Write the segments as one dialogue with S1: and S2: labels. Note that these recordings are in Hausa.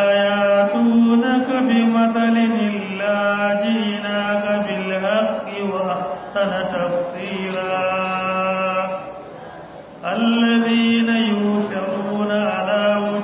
S1: ياتونك بمثل إلا جئناك بالحق وأحسن تفسيرا الذين يوشرون على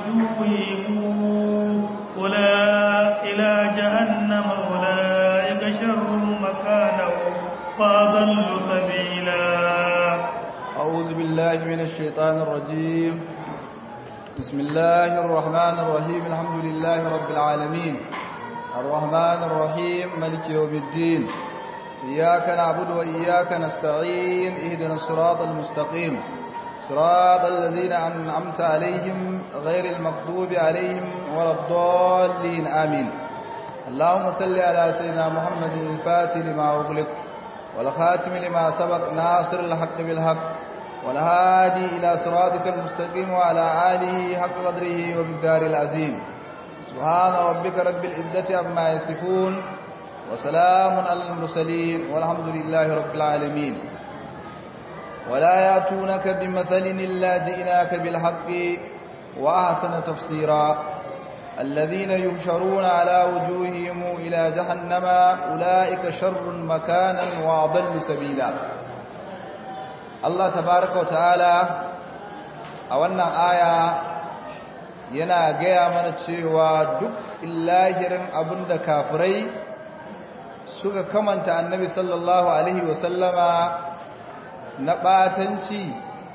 S1: وجوههم أولئك إلى جهنم أولئك شر مكانا وأضل سبيلا
S2: أعوذ بالله من الشيطان الرجيم بسم الله الرحمن الرحيم الحمد لله رب العالمين الرحمن الرحيم ملك يوم الدين إياك نعبد وإياك نستعين اهدنا الصراط المستقيم صراط الذين أنعمت عليهم غير المغضوب عليهم ولا الضالين آمين اللهم صل على سيدنا محمد الفاتح لما أغلق والخاتم لما سبق ناصر الحق بالحق والهادي إلى صراطك المستقيم وعلى آله حق قدره وبالدار العظيم سبحان ربك رب العزة عما يصفون وسلام على المرسلين والحمد لله رب العالمين ولا ياتونك بمثل إلا جئناك بالحق وأحسن تفسيرا الذين يبشرون على وجوههم إلى جهنم أولئك شر مكانا وأضل سبيلا الله تبارك وتعالى أولنا آية yana gaya mana cewa duk illahirin abin da kafirai suka kamanta annabi sallallahu alaihi wasallama na ɓatanci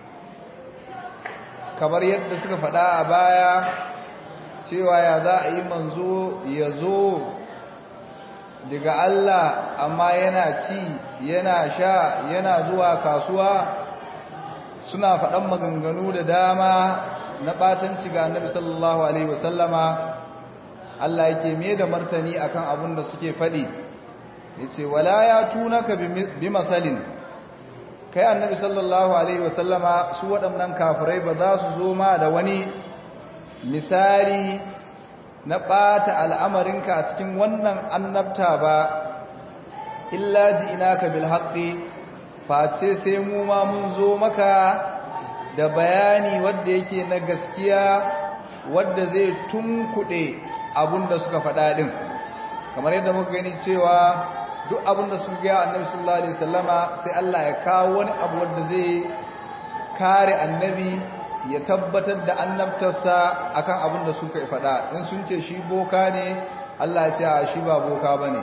S2: kamar yadda suka faɗa a baya cewa ya za a yi manzo ya zo daga Allah amma yana ci yana sha yana zuwa kasuwa suna faɗan maganganu da dama na ɓatanci ga annabi sallallahu alaihi wasallama Allah yake me da martani akan abin da suke faɗi yace wala ya tunaka bi masalin kai annabi sallallahu alaihi wasallama su waɗannan kafirai ba za su zo ma da wani misali na ɓata al'amarinka a cikin wannan annabta ba illa ji ina ka bilhaƙi face sai mu ma mun zo maka da bayani wadda yake na gaskiya wadda zai tunkuɗe abin da suka faɗa ɗin kamar yadda muka gani cewa duk abin da suka gaya annabi sallallahu alaihi wasallama sai Allah ya kawo wani abu wadda zai kare annabi ya tabbatar da annabtarsa akan abin da suka faɗa in sun ce shi boka ne Allah ya ce a shi ba boka bane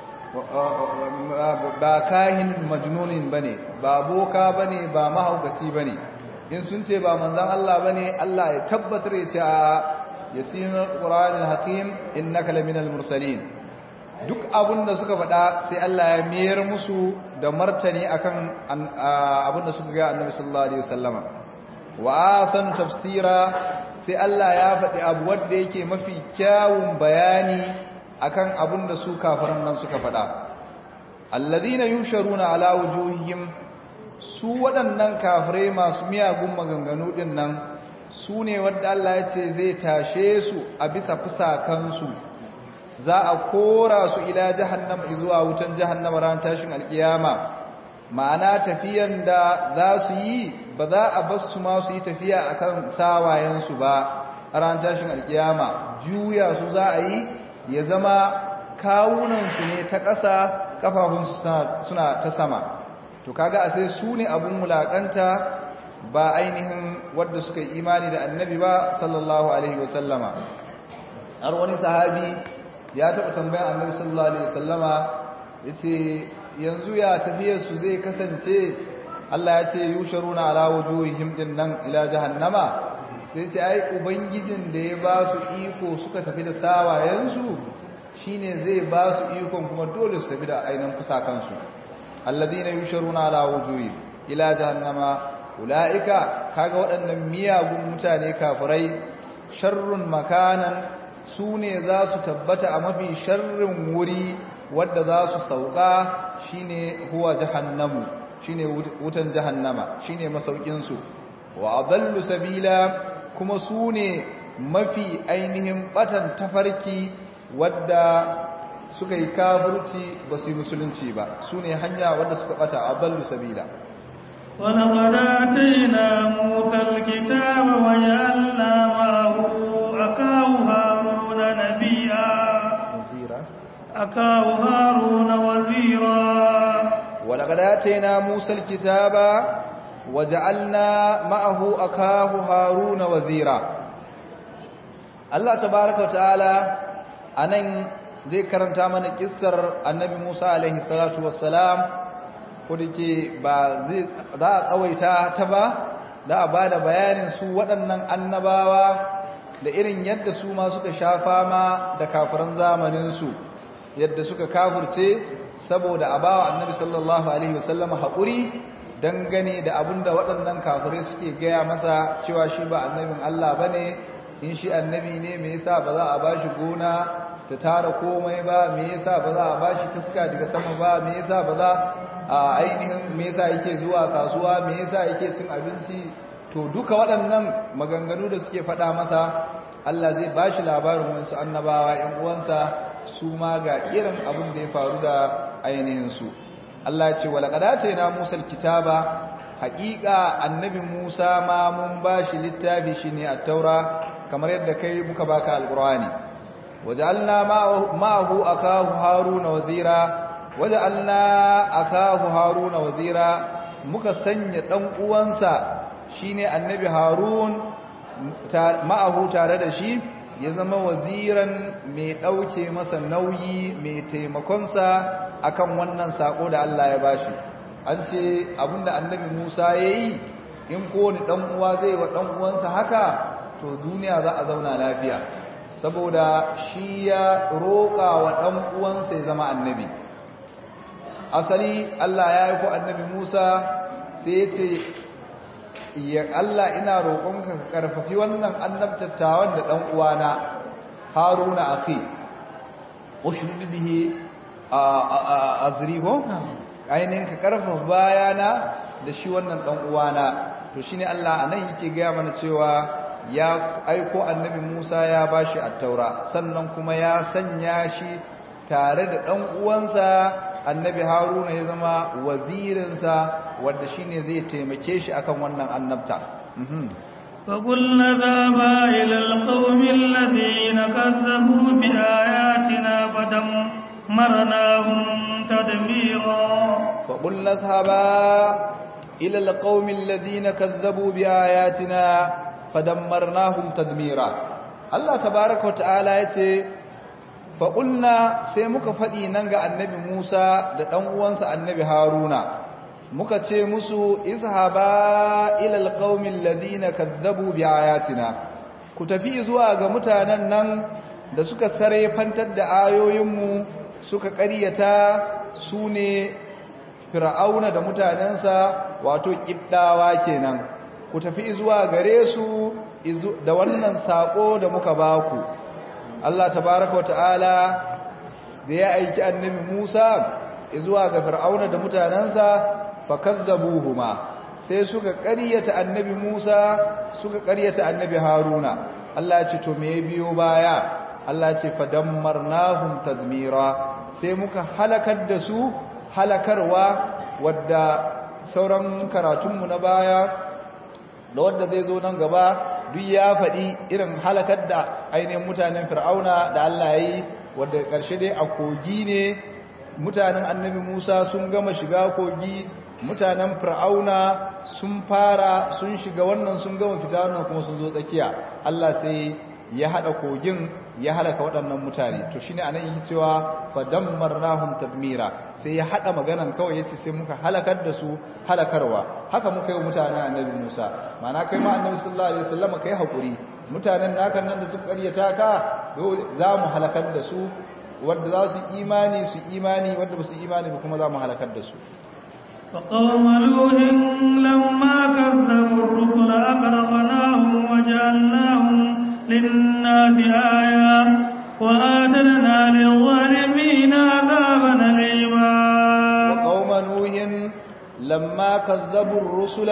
S2: ba kahin majnunin bane ba boka bane ba mahaukaci bane in sun ce ba manzon Allah bane Allah ya tabbatar ya ce a yasinul qur'anil hakim innaka laminal mursalin duk abin da suka faɗa sai Allah ya mayar musu da martani akan abin da suka ga annabi sallallahu alaihi wasallama wa san tafsira sai Allah ya faɗi abu wanda yake mafi kyawun bayani akan abin da su kafiran nan suka faɗa alladhina yusharuna ala wujuhihim su waɗannan kafirai masu miyagun maganganu din nan su ne wanda Allah ya ce zai tashe su a bisa fusakansu za a kora su ila jahannama zuwa wutan jahannama ran tashin alkiyama ma'ana tafiyan da za su yi ba za a bas su ma su yi tafiya akan sawayensu ba ran tashin alkiyama juya su za a yi ya zama kawunansu ne ta ƙasa kafafunsu suna ta sama to kaga a sai su ne abun mulakanta ba ainihin wadda suka yi imani da annabi ba sallallahu alaihi wasallama har wani sahabi ya taɓa tambayan annabi sallallahu alaihi wasallama yace yanzu ya tafiyar su zai kasance Allah ya ce yusharuna ala wujuhihim din nan ila jahannama sai ce ai ubangijin da ya ba su iko suka tafi da sawayensu shine zai ba su ikon kuma dole su tafi da ainihin kusakansu alladhina yusharuna ala wujuhihim ila jahannama ulaika kaga waɗannan miyagun mutane kafirai sharrun makanan su ne za su tabbata a mafi sharrin wuri wadda za su sauka shine huwa jahannamu shine wutan jahannama shine masaukinsu wa adallu sabila kuma su ne mafi ainihin batan tafarki wadda suka yi kafirci ba su yi musulunci ba su ne hanya wadda suka bata adallu sabila
S1: ولقد آتينا موسى الكتاب وجعلنا معه أخاه هارون أخاه هارون وزيرا
S2: ولقد آتينا موسى الكتاب وجعلنا معه أخاه هارون وزيرا الله تبارك وتعالى anan zai karanta mana kissar annabi Musa alaihi salatu wassalam ko dake ba zai za a tsawaita ta ba da a bada bayanin su waɗannan annabawa da irin yadda su ma suka shafa ma da kafiran zamanin su yadda suka kafirce saboda a bawa annabi sallallahu alaihi wasallam haƙuri dangane da abinda waɗannan kafirai suke gaya masa cewa shi ba annabin Allah bane in shi annabi ne me yasa ba za a bashi gona ta tara komai ba me yasa ba za a bashi taska daga sama ba me yasa ba za a ainihin me yasa yake zuwa kasuwa me yasa yake cin abinci to duka waɗannan maganganu da suke faɗa masa Allah zai bashi labarin wasu annabawa ƴan uwansa su ma ga irin abin da ya faru da ainihin su Allah ya ce wala qadata Musa kitaba haƙiƙa annabi Musa ma mun bashi littafi shine at-taura kamar yadda kai muka baka alqur'ani وجعلنا معه أخاه هارون وزيرا وجعلنا أخاه هارون وزيرا muka sanya dan uwansa shine annabi harun ma'ahu tare da shi ya zama waziran mai dauke masa nauyi mai taimakonsa akan wannan sako da Allah ya bashi an ce abinda annabi Musa yayi in kowane dan uwa zai wa dan uwansa haka to duniya za a zauna lafiya saboda shi ya roƙa wa ɗan uwansa ya zama annabi asali Allah ya yi ko annabi Musa sai ya ce ya Allah ina roƙonka ka ƙarfafi wannan annabtattawan da ɗan uwana Haruna akhi ushrid bihi azri ko ainihin ka ƙarfafa bayana da shi wannan ɗan uwana to shine Allah anan yake gaya mana cewa ya aiko annabi Musa ya bashi attaura sannan kuma ya sanya shi tare da ɗan uwansa annabi Haruna ya zama wazirinsa wanda shine zai taimake shi akan wannan annabta
S1: فقلنا ذهبا إلى القوم الذين كذبوا بآياتنا فدمرناهم تدميرا
S2: فقلنا اذهبا إلى القوم الذين كذبوا بآياتنا fadammarnahum tadmira Allah tabaaraka wataala yace fa qulna sai muka fadi nan ga annabi Musa da dan uwansa annabi Haruna muka ce musu izhaba ila alqaumil ladina kadzabu biayatina ku tafi zuwa ga mutanen nan da suka sare fantar da ayoyinmu suka ƙaryata su ne fir'auna da mutanensa wato kibdawa kenan ku tafi zuwa gare su da wannan sako da muka baku Allah tabaraka wata'ala da ya aiki annabi Musa zuwa ga Fir'auna da mutanansa fakazzabuhuma sai suka ƙaryata annabi Musa suka ƙaryata annabi Haruna Allah ya ce to me biyo baya Allah ya ce fadammarnahum tadmira sai muka halakar da su halakarwa wadda sauran karatunmu na baya da wadda zai zo nan gaba duk ya faɗi irin halakar da ainihin mutanen fir'auna da Allah ya yi wadda ƙarshe dai a kogi ne mutanen annabi musa sun gama shiga kogi mutanen fir'auna sun fara sun shiga wannan sun gama fita wannan kuma sun zo tsakiya Allah sai ya haɗa kogin ya halaka waɗannan mutane to shine anan yake cewa fadammarnahum tadmira sai ya hada maganan kawai yace sai muka halakar da su halakarwa haka muka yi mutanen annabi Musa mana kai ma annabi sallallahu alaihi wasallam kai hakuri mutanen naka nan da suka karyata ka za mu halakar da su wanda za su imani su imani wanda ba su imani ba kuma za mu halakar da su
S1: فقوم لوط لما كذبوا الرسل أغرقناهم وجعلناهم للناس آية وآتنا للظالمين عذابا أليما
S2: وقوم نوح لما كذبوا الرسل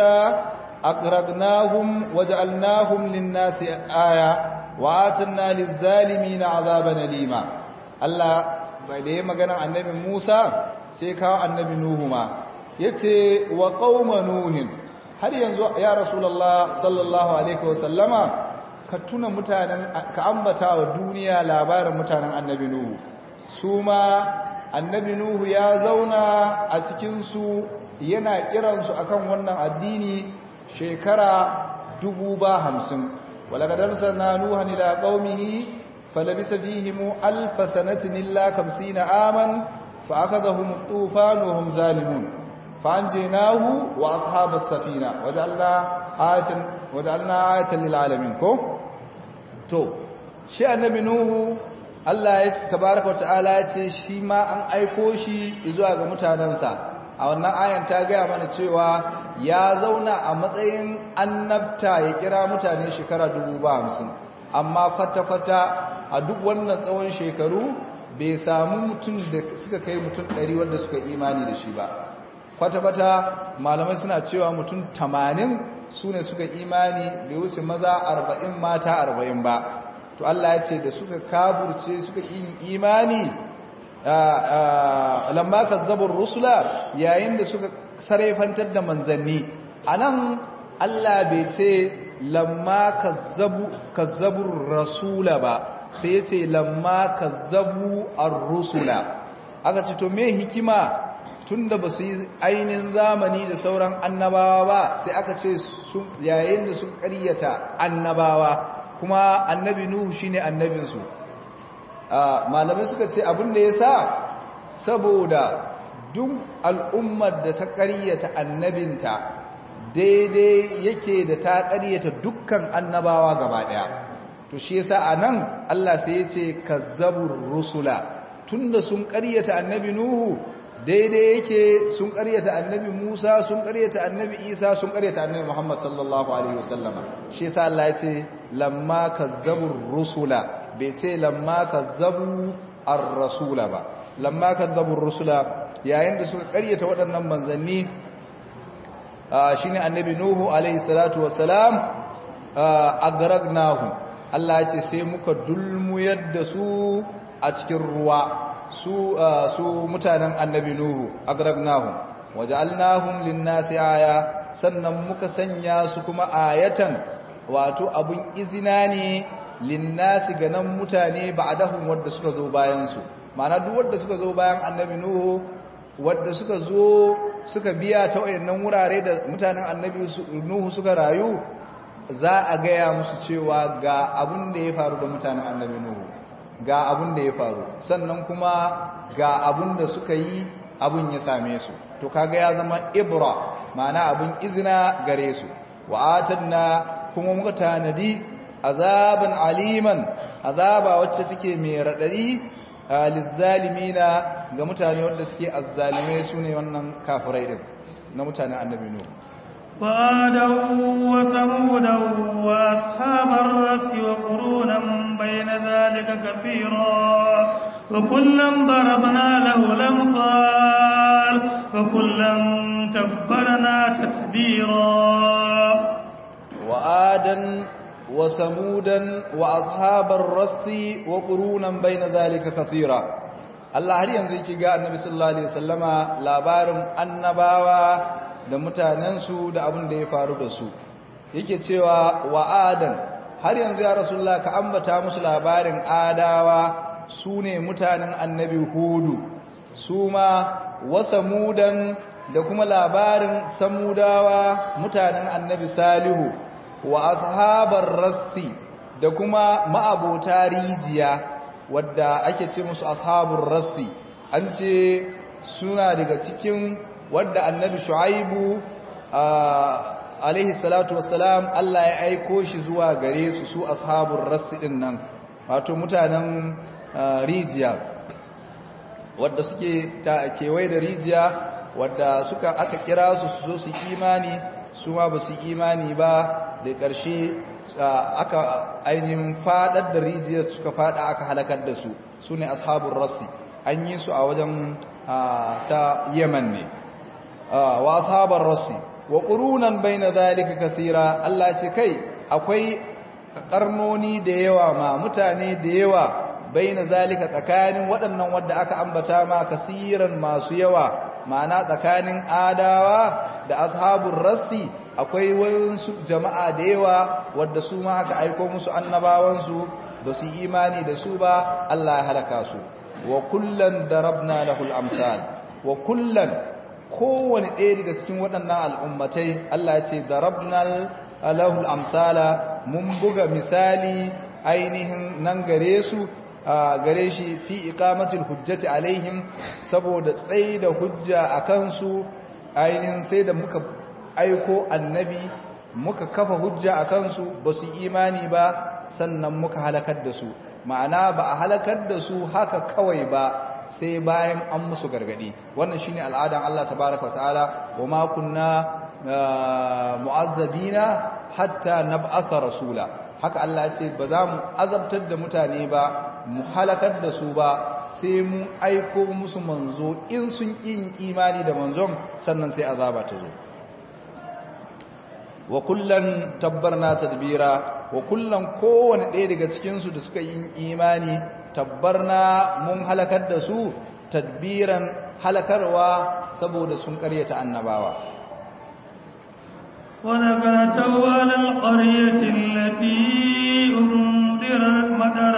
S2: أغرقناهم وجعلناهم للناس آية وآتنا للظالمين عذابا أليما الله bai magana annabi Musa sai kawo annabi Nuhu ma yace wa qauma nuhin har yanzu ya rasulullah sallallahu alaihi wasallama ka tuna mutanen ka ambata wa duniya labarin mutanen annabi nuhu su ma annabi nuhu ya zauna a cikinsu yana kiransu akan wannan addini shekara dubu ba hamsin walakadar na nuhan ila qaumihi falabisa fihim alf sanatin illa 50 aman fa akadahum at-tufan wa hum zalimun fa anjaynahu wa ashabas safina waja'alna ayatan waja'alna ayatan lil alamin ko to shi annabi nuhu Allah ya tabaraka wa ta'ala ya ce shi ma an aiko shi zuwa ga mutanansa a wannan ayan ta gaya mana cewa ya zauna a matsayin annabta ya kira mutane shekara hamsin, amma kwata-kwata a duk wannan tsawon shekaru bai samu mutum da suka kai mutum ɗari wanda suka imani da shi ba kwata-kwata malamai suna cewa mutum tamanin su ne suka imani bai wuce maza arba'in mata arba'in ba to Allah ya ce da suka kaburce suka yi imani lamma kazzabur rusula yayin da suka sarrafantar da manzanni anan Allah bai ce lamma kazzabu kazzabur rasula ba sai yace lamma kazzabu ar-rusula aka ce to me hikima tunda ba su yi ainihin zamani da sauran annabawa ba sai aka ce yayin da sun ƙaryata annabawa kuma annabi nuhu shine annabinsu malamai suka ce abin da ya sa saboda duk al'ummar da ta ƙaryata annabinta daidai yake da ta ƙaryata dukkan annabawa gaba ɗaya to shi yasa a nan Allah sai ya ce kazzabur rusula tunda sun ƙaryata annabi nuhu daidai yake sun ƙaryata annabi musa sun ƙaryata annabi isa sun ƙaryata annabi muhammad sallallahu alaihi wasallama shi yasa Allah ya ce lamma kazzabur rusula bai ce lamma kazzabu ar-rasula ba lamma kazzabu ar-rusula yayin da suka karyata waɗannan manzanni shine annabi nuhu alaihi salatu wassalam agragnahu Allah ya ce sai muka dulmuyar da su a cikin ruwa su su mutanen annabi nuhu agragnahu waja'alnahum lin-nasi aya sannan muka sanya su kuma ayatan wato abun izina ne linnasi ga nan mutane ba'dahum wadda suka zo bayan su ma'ana duk wadda suka zo bayan annabi nuhu wadda suka zo suka biya ta wayannan wurare da mutanen annabi nuhu suka rayu za a gaya musu cewa ga abun da ya faru da mutanen annabi nuhu ga abun da ya faru sannan kuma ga abun da suka yi abun ya same su to kaga ya zama ibra ma'ana abun izina gare su wa atanna kuma muka tanadi azaban aliman azaba wacce take mai radadi lizzalimina ga mutane wanda suke azzalimai sune wannan kafirai din na mutanen annabi nuh
S1: وآدا وثمودا وأصحاب الرس وقرونا بين ذلك كثيرا وكلا ضربنا له الأمثال وكلا تبرنا تتبيرا
S2: وآدا وثمودا وأصحاب الرس وقرونا بين ذلك كثيرا Allah har yanzu yake ga Annabi sallallahu alaihi wasallama labarin annabawa da mutanensu da abin da ya faru da su yake cewa wa adan har yanzu ya rasulullah ka ambata musu labarin adawa su ne mutanen Annabi Hudu su ma wasamudan da kuma labarin samudawa mutanen Annabi Salihu wa ashabar rassi da kuma ma'abota rijiya wadda ake ce musu ashabur rassi an ce suna daga cikin wadda annabi shu'aibu alaihi salatu wassalam Allah ya aiko shi zuwa gare su su ashabur rassi din nan wato mutanen rijiya wadda suke ta kewaye da rijiya wadda suka aka kira su su zo su imani su ma ba su imani ba da ƙarshe aka ainihin fadar da rijiyar suka fada aka halakar da su su ne ashabun rassi an yi su a wajen ta yaman ne wa ashabar rassi wa ƙurunan bai na zalika kasira Allah ce kai akwai ƙarnoni da yawa ma mutane da yawa bai na zalika tsakanin waɗannan wadda aka ambata ma kasiran masu yawa ma'ana tsakanin adawa da ashabun rassi akwai wasu jama'a da yawa wadda su ma aka aiko musu annabawansu ba su imani da su ba Allah ya halaka su wa kullan darabna lahul amsal wa kullan kowane ɗaya daga cikin waɗannan al'ummatai Allah ya ce darabna lahul amsala mun buga misali ainihin nan gare su gare shi fi iqamatul hujjati alaihim saboda tsayi da hujja a kansu ainihin sai da muka aiko annabi muka kafa hujja a kansu ba su imani ba sannan muka halakar da su ma'ana ba a halakar da su haka kawai ba sai bayan an musu gargadi wannan shine al'adan Allah tabaaraka ta'ala wa ma kunna mu'azzabina hatta nab'atha rasula haka Allah ya ce ba za mu azabtar da mutane ba mu halakar da su ba sai mu aiko musu manzo in sun yin imani da manzon sannan sai azaba ta zo wa kullan tabbarna tadbira wa kullan kowane ɗaya daga cikinsu da suka yi imani tabbarna mun halakar da su tadbiran halakarwa saboda sun karyata annabawa
S1: ولقد على القرية التي أمطرت مطر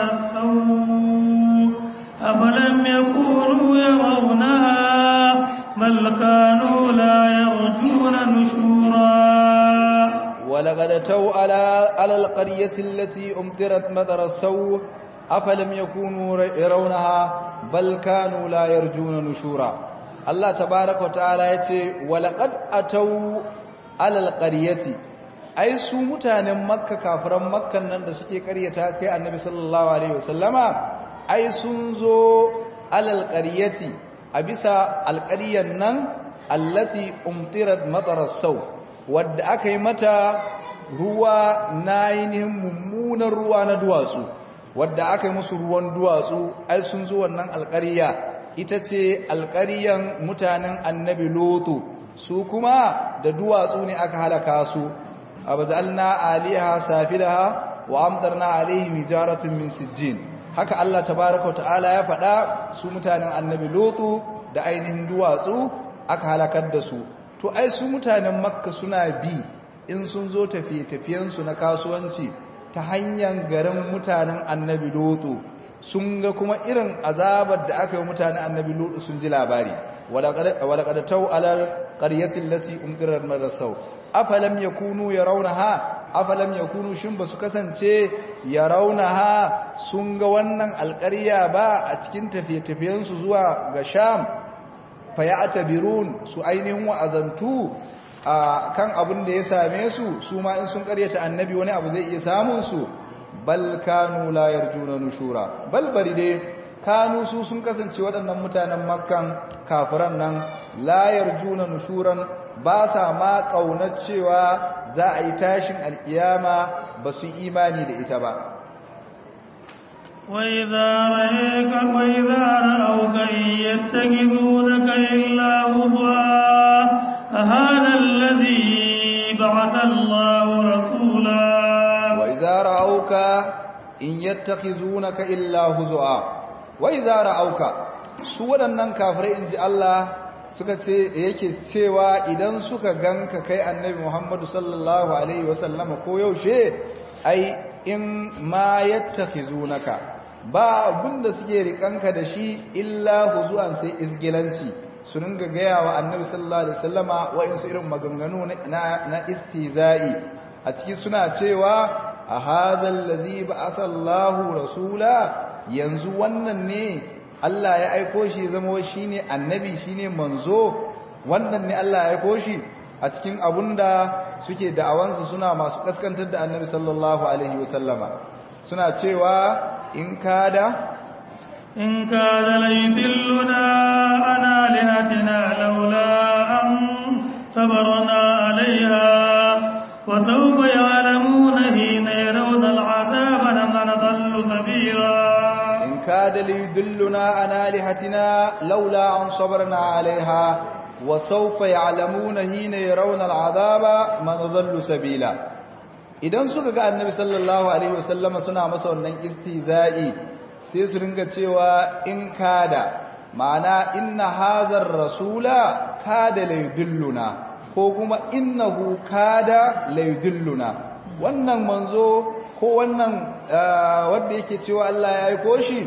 S1: السوء أفلم يكونوا يرونها بل كانوا لا يرجون نشورا
S2: ولقد أتوا على على القرية التي أمطرت مطر السوء أفلم يكونوا يرونها بل كانوا لا يرجون نشورا الله تبارك وتعالى يتي ولقد أتوا على القرية ai su mutanen makka kafiran makkan nan da suke karyata kai annabi sallallahu alaihi wasallama ai sun zo alal qaryati a bisa alqaryan nan allati umtirat mataras sau wadda aka yi mata ruwa na ainihin mummunan ruwa na duwatsu wadda aka yi musu ruwan duwatsu ai sun zo wannan alƙarya ita ce alƙaryan mutanen annabi lotu su kuma da duwatsu ne aka halaka su abazalna aliha safilaha wa amtarna alaihim hijaratun min sijjin haka Allah tabaaraka ta'ala ya faɗa su mutanen annabi lotu da ainihin duwatsu aka halakar da su to ai su mutanen makka suna bi in sun zo tafiye-tafiyensu na kasuwanci ta hanyar garin mutanen annabi lotu sun ga kuma irin azabar da aka yi mutanen annabi lotu sun ji labari walaƙada tau alal ƙaryatin lati umdirar marasau afalam ya kunu ya raunaha afalam ya kunu shin ba su kasance ya raunaha sun ga wannan alƙarya ba a cikin tafiye-tafiyensu zuwa ga sham faya'tabirun su ainihin wa'azantu a kan abin da ya same su su ma in sun karyata annabi wani abu zai iya samun su bal kanu la yarjuna nushura bal bari dai kanu su sun kasance waɗannan mutanen makkan kafiran nan la yarjuna nushuran ba sa ma kaunar cewa za a yi tashin alkiyama ba su imani da ita ba
S1: وإذا رأيك وإذا رأوك إن يتخذونك إلا هزوا هذا الذي بعث الله رسولا
S2: وإذا رأوك إن يتخذونك إلا هزوا وإذا رأوك su waɗannan kafirai in ji Allah suka ce yake cewa idan suka ganka kai annabi Muhammadu sallallahu alaihi wasallama ko yaushe ai in ma yattakhizunaka ba abinda suke rikanka da shi illa huzuan sai izgilanci su ringa gaya wa annabi sallallahu alaihi wasallama wa'insu irin maganganu na na istizai a ciki suna cewa a hadhal ladhi ba'atha Allahu rasula yanzu wannan ne Allah ya aiko shi zama shine annabi shine manzo wannan ne Allah ya aiko shi a cikin abunda suke da'awansu suna masu kaskantar da annabi sallallahu alaihi wasallama suna cewa in kada
S1: in kada laydilluna ana lihatina laula an sabarna alaiha wa sawfa ya'lamuna hina yarawna al'azaba man dallu sabila
S2: in kada laydilluna ana lihatina laula an sabarna alaiha wa sawfa ya'lamuna hina yarawna al'azaba man dallu sabila idan suka ga annabi sallallahu alaihi wasallama suna masa wannan istizai sai su ringa cewa in kada ma'ana inna hazar rasula kada laydilluna ko kuma innahu kada laydilluna wannan manzo ko wannan wanda yake cewa Allah ya aiko shi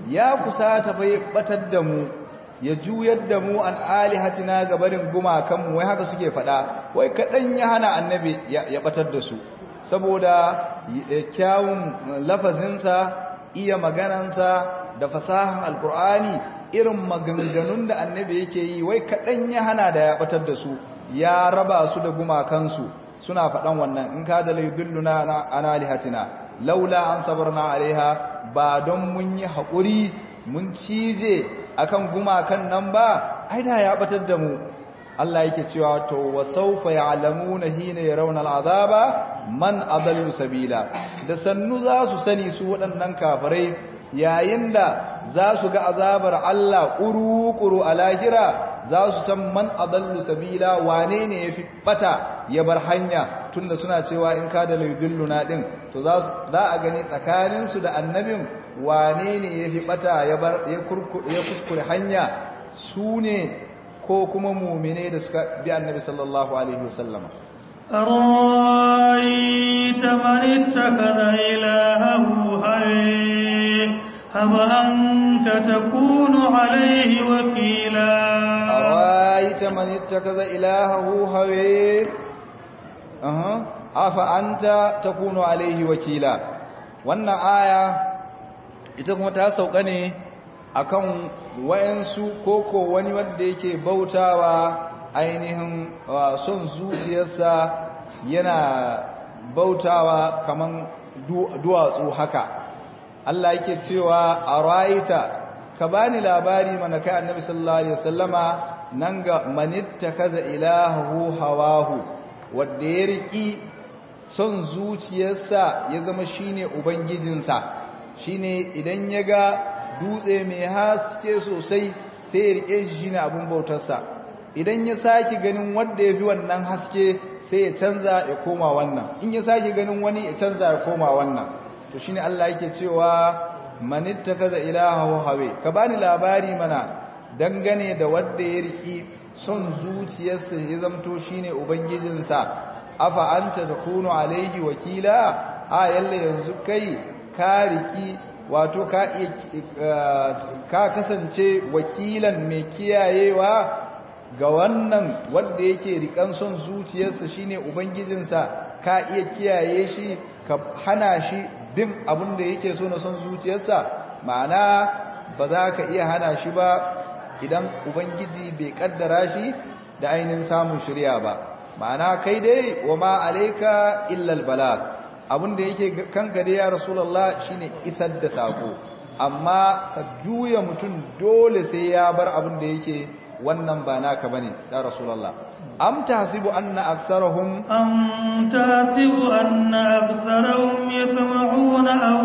S2: ya kusata bai batar da mu ya juyar da mu an alihatina ga barin gumakanmu wai haka suke faɗa wai kaɗan ya hana annabi ya batar da su saboda kyawun lafazinsa iya maganansa da fasahan alkur'ani irin maganganun da annabi yake yi wai kaɗan ya hana da ya batar da su ya raba su da gumakansu suna faɗan wannan in ka da laidilluna an alihatina laula an sabarna alaiha ba don mun yi haƙuri mun cije akan gumakan nan ba ai da ya batar da mu Allah yake cewa to wa sawfa ya'lamuna hina yarawna al'azaba man adallu sabila da sannu za su sani su waɗannan kafirai yayin da za su ga azabar Allah ƙuru-ƙuru a lahira za su san man adallu sabila wane ne ya fi bata ya bar hanya tunda suna cewa in ka da laidilluna din to za a gani tsakaninsu da annabin wane ne ya fi bata ya kuskure hanya su ne ko kuma mumine da suka bi annabi sallallahu alaihi wasallama
S1: أرأيت من اتخذ إلهه هويه أم أنت تكون عليه وكيلا
S2: أرأيت من اتخذ إلهه هويه أه. أفأنت تكون عليه وكيلا wannan aya ita kuma ta sauka ne akan wayansu koko wani wanda yake bautawa ainihin son zuciyarsa yana bautawa kaman duwatsu haka Allah yake cewa a rayita ka bani labari mana kai annabi sallallahu alaihi wasallama nan ga manitta kaza ilahu hawahu wanda ya riki son zuciyarsa ya zama shine ubangijinsa shine idan ya ga dutse mai haske sosai sai ya rike shi shine abun bautarsa idan ya saki ganin wanda ya fi wannan haske sai ya canza ya koma wannan in ya saki ganin wani ya canza ya koma wannan to shine Allah yake cewa manitta kaza ilahu hawe ka bani labari mana dangane da wanda ya riki son zuciyarsa ya zamto shine ubangijinsa afa anta takunu alaihi wakila a yalle yanzu kai ka riki wato ka ka kasance wakilan mai kiyayewa ga wannan wanda yake rikan son zuciyarsa shine ubangijinsa ka iya kiyaye shi ka hana shi bin abin da yake so na son zuciyarsa ma'ana ba za ka iya hana shi ba idan ubangiji bai kaddara shi da ainihin samun shirya ba ma'ana kai dai wa ma alaika illal balag abin da yake kanka dai ya rasulullah shine isar da sako amma ka juya mutum dole sai ya bar abin da yake wannan ba naka bane ya rasulullah am tahsibu anna aksarahum
S1: am tahsibu anna aksarahum yasma'una aw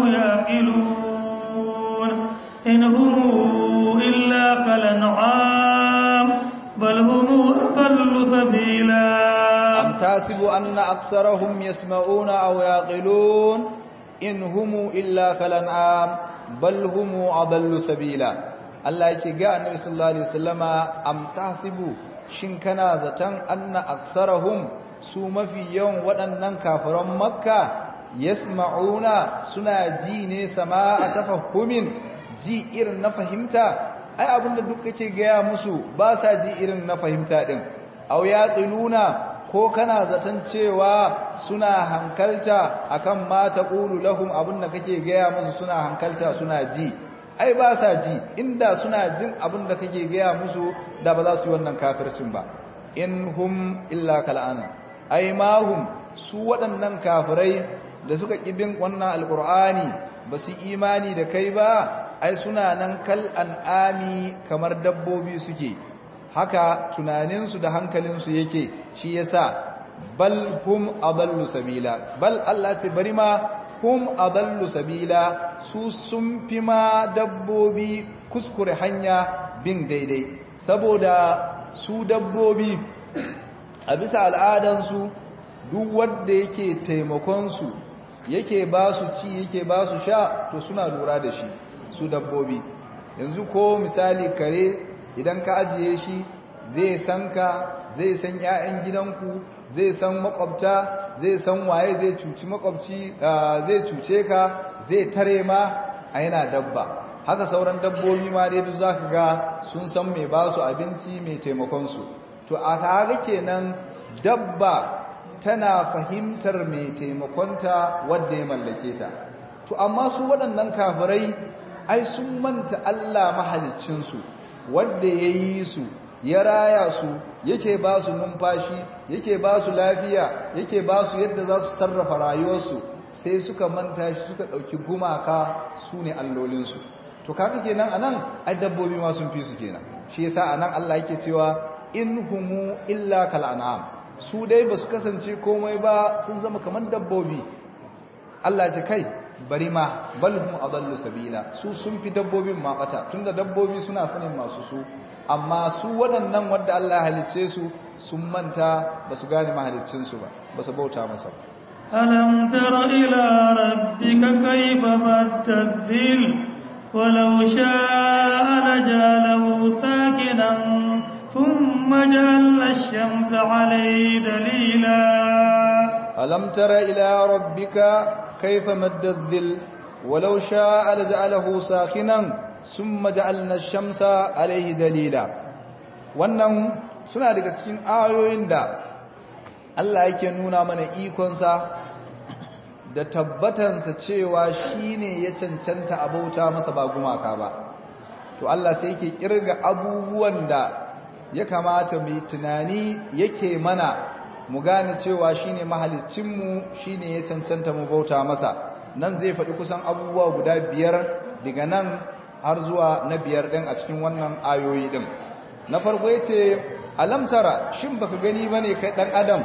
S1: yaqilun in hum illa kalan'am bal hum aqallu sabila
S2: am tahsibu anna aksarahum yasma'una aw yaqilun in hum illa kalan'am bal hum adallu sabila Allah yake ga annabi sallallahu alaihi wasallama am tahsibu shin kana zaton anna aksarahum su mafi yawan waɗannan kafiran makka yasma'una suna ji ne sama'a tafahhumin ji irin na fahimta ai abinda duk kake gaya musu ba sa ji irin na fahimta din aw yaqiluna ko kana zaton cewa suna hankalta akan ma taqulu lahum abinda kake gaya musu suna hankalta suna ji ai ba sa ji inda suna jin abin da kake gaya musu da ba za su yi wannan kafircin ba in hum illa kal'ana ai ma hum su waɗannan kafirai da suka bin wannan alkur'ani ba su imani da kai ba ai suna nan kal an'ami kamar dabbobi suke haka tunaninsu da hankalinsu yake shi yasa bal hum adallu sabila bal Allah ce bari ma hum adallu sabila su sun fi ma dabbobi kuskure hanya bin daidai saboda su dabbobi a bisa al'adansu duk wanda yake taimakonsu yake ba su ci yake ba su sha to suna lura da shi su dabbobi yanzu ko misali kare idan ka ajiye shi zai san ka zai san 'ya'yan gidanku zai san makwabta zai san waye zai cuci makwabci zai cuce ka zai tare ma a yana dabba haka sauran dabbobi ma dai duk zaka ga sun san mai ba su abinci mai taimakon su to a kaga kenan dabba tana fahimtar mai taimakonta wadda ya mallake ta to amma su waɗannan kafirai ai sun manta Allah mahaliccinsu wadda ya yi su ya raya su yake ba su numfashi yake ba su lafiya yake ba su yadda za su sarrafa rayuwarsu sai suka manta shi suka ɗauki gumaka su ne allolinsu to kafin kenan anan ai dabbobi ma sun fi su kenan shi yasa anan Allah yake cewa in humu illa kal an'am su dai ba su kasance komai ba sun zama kamar dabbobi Allah ce kai bari ma balhum adallu sabila su sun fi dabbobin ma bata tunda dabbobi suna sanin masu su amma su waɗannan wanda Allah halicce su sun manta ba su gane mahaliccin su ba ba su bauta masa
S1: ألم تر إلى ربك كيف مد الذل ولو شاء لجعله ساكنا ثم جعلنا الشمس عليه دليلا
S2: ألم تر إلى ربك كيف مد الذل ولو شاء لجعله ساخنا ثم جعلنا الشمس عليه دليلا wannan suna daga cikin ayoyin da Allah yake nuna mana ikonsa da tabbatansa cewa shine ya cancanta abauta masa ba gumaka ba to Allah sai yake kirga abubuwan da ya kamata mai tunani yake mana mu gane cewa shine mahaliccinmu shine ya cancanta mu bauta masa nan zai faɗi kusan abubuwa guda biyar daga nan har zuwa na biyar ɗin a cikin wannan ayoyi ɗin na farko ya ce alamtara shin baka gani ba ne kai ɗan adam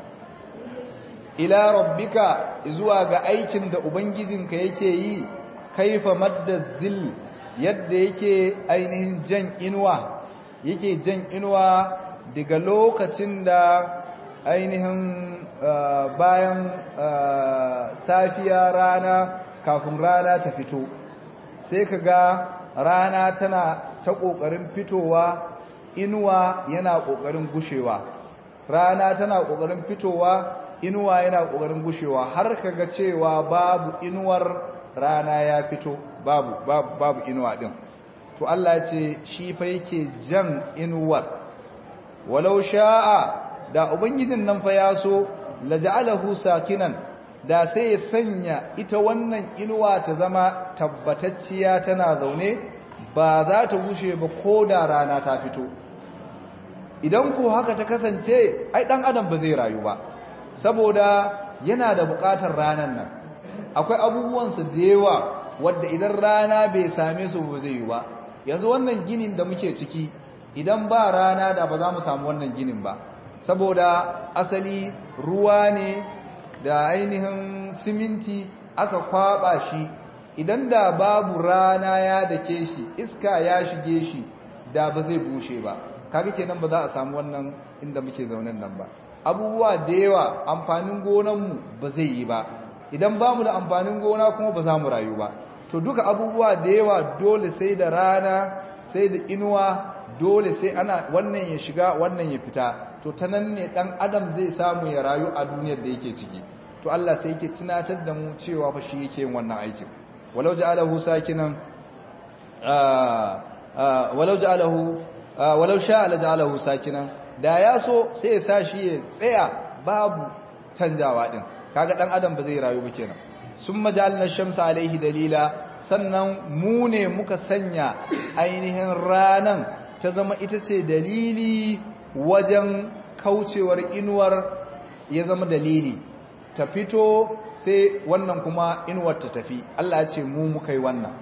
S2: ila rabbika zuwa ga aikin da ubangijinka yake yi kaifa madda zil yadda yake ainihin jan inuwa yake jan inuwa daga lokacin da ainihin bayan safiya rana kafin rana ta fito sai ka ga rana tana ta ƙoƙarin fitowa inuwa yana ƙoƙarin gushewa rana tana ƙoƙarin fitowa inuwa yana ƙoƙarin gushewa har ka ga cewa babu inuwar rana ya fito babu babu, babu inuwa ɗin to Allah ce shi fa yake jan inuwar walau sha'a da ubangijin nan fa ya so laja'alahu sakinan da sai ya sanya ita wannan inuwa ta zama tabbatacciya tana zaune ba za ta gushe ba ko da rana ta fito idan ko haka ta kasance ai dan adam ba zai rayu ba saboda yana da bukatar ranan nan akwai abubuwansu da yawa wadda idan rana bai same su ba zai yi ba yanzu wannan ginin da muke ciki idan ba rana da ba za mu samu wannan ginin ba saboda asali ruwa ne da ainihin siminti aka kwaba shi idan da babu rana ya dake shi iska ya shige shi da ba zai bushe ba kaga kenan ba za a samu wannan inda muke zaunen nan ba abubuwa da yawa amfanin gonanmu ba zai yi ba idan ba mu da amfanin gona kuma ba za mu rayu ba to duka abubuwa da yawa dole sai da rana sai da inuwa dole sai ana wannan ya shiga wannan ya fita to ta nan ne dan adam zai samu ya rayu a duniyar da yake ciki to Allah sai yake tunatar da mu cewa fa shi yake yin wannan aikin walau ja'alahu sakinan walau ja'alahu walau sha'a la ja'alahu sakinan da ya so sai ya sa shi ya tsaya babu canjawa din kaga dan adam ba zai rayu ba kenan summa ja'alna shamsa alaihi dalila sannan mu ne muka sanya ainihin ranan ta zama ita ce dalili wajen kaucewar inuwar ya zama dalili ta fito sai wannan kuma inuwar ta tafi Allah ya ce mu muka yi wannan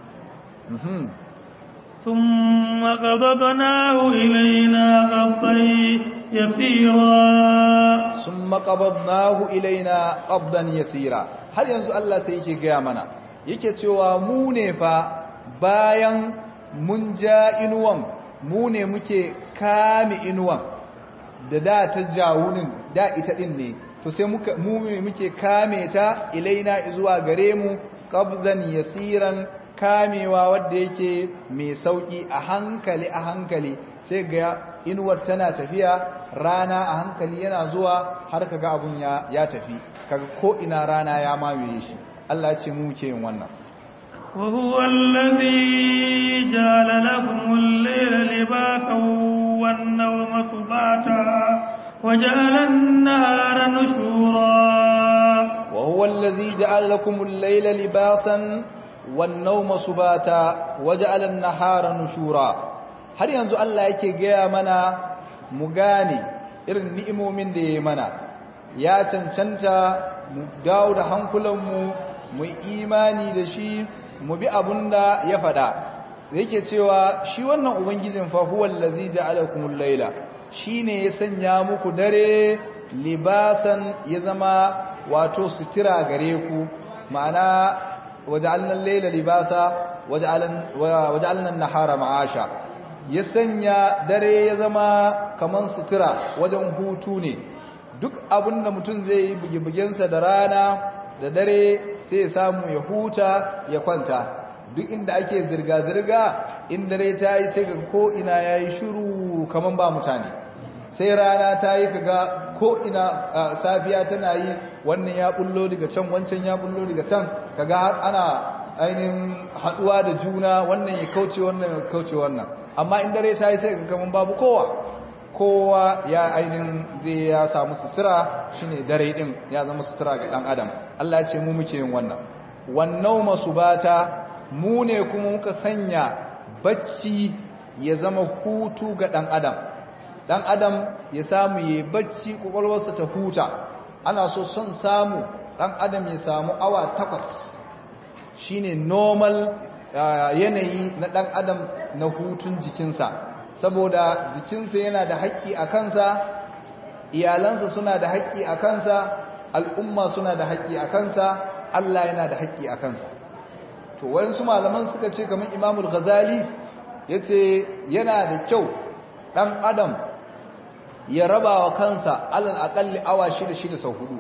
S1: ثم قبضناه إلينا قبضا يسيرا
S2: ثم قبضناه إلينا قبضا يسيرا har yanzu Allah sai yake gaya mana yake cewa mu ne fa bayan mun ja inuwan mu ne muke kame inuwan da da ta jawunin da ita din ne to sai muka mu ne muke kame ta ilaina zuwa gare mu qabdan yasiran kamewa wadda yake mai sauki a hankali a hankali sai ga inuwar tana tafiya rana a hankali yana zuwa har kaga abun ya ya tafi kaga ko ina rana ya mamaye shi Allah ya ce mu muke yin wannan
S1: وهو الذي جعل لكم الليل لباسا والنوم سباتا وجعل النهار نشورا
S2: وهو الذي جعل لكم الليل لباسا والنوم سباتا وجعل النهار نشورا har yanzu Allah yake gaya mana mu gane irin ni'imomin da ya mana ya cancanta mu dawo da hankulanmu mu imani da shi mu bi abunda ya faɗa yake cewa shi wannan ubangijin fa huwa allazi ja'alakumul layla shine ya sanya muku dare libasan ya zama wato sutura gare ku ma'ana waja'alna al-layla libasa waja'alna an-nahara ma'asha ya sanya dare ya zama kaman sutura wajen hutu ne duk abin da mutum zai yi bugibugensa da rana da dare sai ya samu ya huta ya kwanta duk inda ake zirga-zirga in dare ta yi sai ga ko'ina ya yi shuru kaman ba mutane sai rana ta yi kaga ko'ina safiya tana yi wannan ya bullo daga can wancan ya bullo daga can kaga ana ainihin haduwa da juna wannan ya kauce wannan ya kauce wannan amma in dare ta yi sai ga kaman babu kowa kowa ya ainihin zai ya samu sutura shine dare din ya zama sutura ga dan adam Allah ya ce mu muke yin wannan wannan masubata mu ne kuma muka sanya bacci ya zama hutu ga dan adam dan adam ya samu yayi bacci kokolwarsa ta huta ana so son samu dan adam ya samu awa takwas shine normal yanayi na dan adam na hutun jikinsa saboda jikinsa yana da haƙƙi a kansa iyalansa suna da haƙƙi a kansa al'umma suna da haƙƙi a kansa Allah yana da haƙƙi a kansa to wayansu malaman suka ce kamar Imamul Ghazali yace yana da kyau dan adam ya raba wa kansa alal aqalli awa shida shida sau hudu